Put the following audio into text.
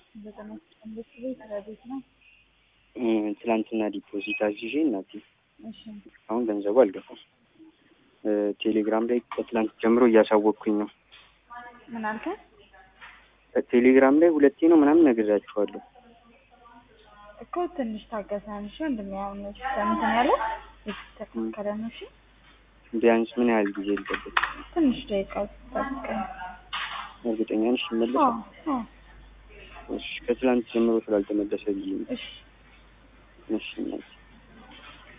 ዘጠና ስምንት ቤት ረቤት ነው። እ፣ ትላንትና ዲፖዚት አዝዤ እናቴ እሺ አሁን ገንዘቡ አልገባም። እ፣ ቴሌግራም ላይ ከትላንት ጀምሮ እያሳወቅኩኝ ነው። ምን አልከኝ? ቴሌግራም ላይ ሁለቴ ነው ምናምን ነግሬያችኋለሁ። እኮ ትንሽ ታገሰን እሺ። እንደሚያውን እንትን ያለ የተስተካከለ ነው። እሺ ቢያንስ ምን ያህል ጊዜ ልጠብቅ? ትንሽ ደቂቃ ጠብቀኝ። እርግጠኛ ነሽ አዎ ይመለሳል? አዎ እሺ፣ ከትላንት ጀምሮ ስላልተመለሰ ብዬ ነው። እሺ እሺ እናቴ